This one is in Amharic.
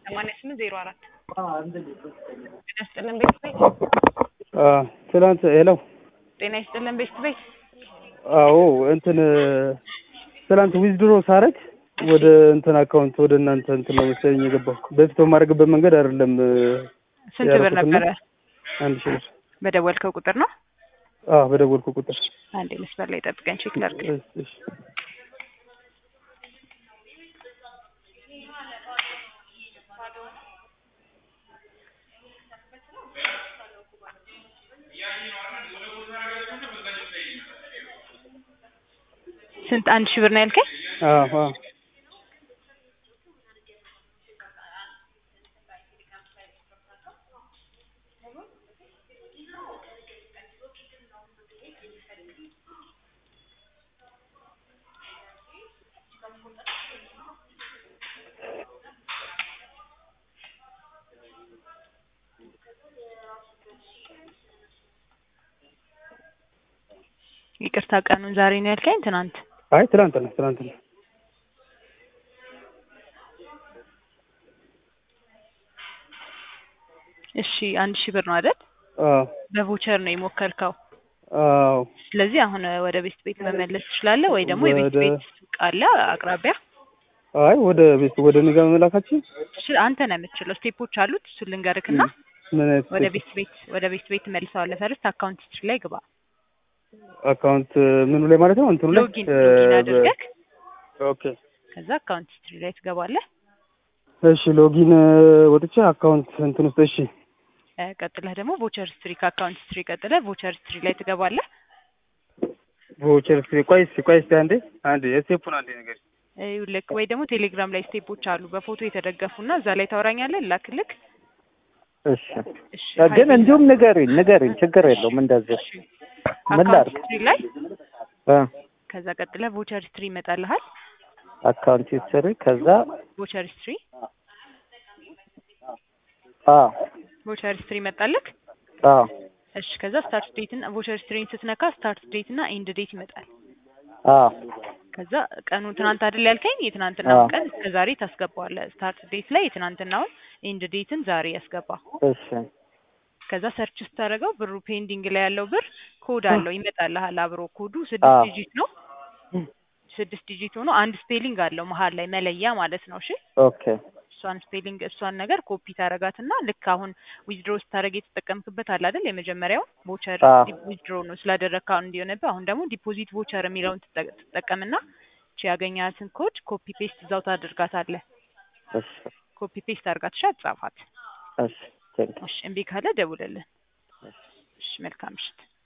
ሰማንያ ስምንት ዜሮ አራት ጤና ይስጥልን ቤት ቤት ትናንት ሄሎ ጤና ይስጥልን ቤት ቤት አዎ እንትን ትናንት ዊዝድሮ ሳረግ ወደ እንትን አካውንት ወደ እናንተ እንትን ነው መሰለኝ የገባው። በፊት በማድረግበት መንገድ አይደለም። ስንት ብር ያደረኩትና ነበረ? አንድ ሺህ ብር። በደወልከው ቁጥር ነው? አዎ በደወልኩ ቁጥር። አንዴ መስመር ላይ ጠብቀን ቼክ ላድርግ። እሺ፣ እሺ። ስንት አንድ ሺህ ብር ነው ያልከኝ? አዎ አዎ ይቅርታ ቀኑን ዛሬ ነው ያልከኝ? ትናንት አይ ትናንት ነው ትናንት ነው። እሺ አንድ ሺህ ብር ነው አይደል? አዎ በቮቸር ነው የሞከርከው። አዎ ስለዚህ አሁን ወደ ቤት ቤት መመለስ ትችላለህ ወይ ደግሞ የቤት ወደ- ቤት ሱቅ አለ አቅራቢያ አይ ወደ ቤት ወደ እኔ ጋር መላካችን ትችል- አንተ ነው የምትችለው። ስቴፖች አሉት እሱን ልንገርክና ምን አይነት ወደ ቤት ቤት ወደ ቤት ቤት መልሰዋለህ። ፈርስት አካውንት ሂስትሪ ላይ ግባ። አካውንት ምኑ ላይ ማለት ነው? እንትኑ ላይ ሎጊን ሎጊን እ፣ አድርገህ ኦኬ ከዛ አካውንት ሂስትሪ ላይ ትገባለህ። እሺ ሎጊን ወጥቼ አካውንት እንትን ውስጥ እሺ እ፣ ቀጥለህ ደግሞ ቮቸር ሂስትሪ ከአካውንት ሂስትሪ ቀጥለህ ቮቸር ሂስትሪ ላይ ትገባለህ። ቮቸር እስኪ ቆይ እስኪ ቆይ እስኪ አንዴ አንዴ ስቴፑን አንዴ ነገር ልክ ወይ ደግሞ ቴሌግራም ላይ ስቴፖች አሉ በፎቶ የተደገፉና እዛ ላይ ታወራኛለህ። ላክልክ። እሺ እሺ ግን እንዲሁም ንገሪኝ ንገሪኝ፣ ችግር የለውም እንደዚህ ምን አካውንት ላድርግ? ሂስትሪ ላይ እ ከዛ ቀጥለህ ቮቸር ሂስትሪ ይመጣልሃል። አካውንት ሂስትሪ ከዛ ቮቸር ሂስትሪ አ ቮቸር ሂስትሪ ይመጣልክ። አ እሺ ከዛ ስታርት ዴትን ቮቸር ሂስትሪን ስትነካ ስታርት ዴት እና ኤንድ ዴት ይመጣል። አ ከዛ ቀኑ ትናንት አይደል ያልከኝ? የትናንትናውን አዎ። ቀን እስከ ዛሬ ታስገባዋለህ። ስታርት ዴት ላይ የትናንትናውን፣ ኤንድ ዴትን ዛሬ ያስገባ። እሺ ከዛ ሰርች ስታደርገው ብሩ ፔንዲንግ ላይ ያለው ብር ኮድ አለው ይመጣልሃል። አብሮ ኮዱ አዎ። ስድስት ዲጂት ነው። ስድስት ዲጂት ሆኖ አንድ ስፔሊንግ አለው መሀል ላይ መለያ ማለት ነው። እሺ ኦኬ እሷን ስፔሊንግ እሷን ነገር ኮፒ ታረጋትና ልክ አሁን ዊዝድሮ ስታደርግ የተጠቀምክበት አለ አይደል? የመጀመሪያው ቮቸር አዎ። ዊዝድሮ ነው ስላደረግክ አሁን እንዲሆነብህ። አሁን ደግሞ ዲፖዚት ቮቸር የሚለውን ትጠ- ትጠቀምና እቺ ያገኛትን ኮድ ኮፒ ፔስት እዛው ታደርጋታለህ። እሺ ኮፒ ፔስት አድርጋት ሻ ጻፋት። እሺ ቴንክ እሺ እምቢ ካለ ደውልልን። እሺ መልካም ምሽት።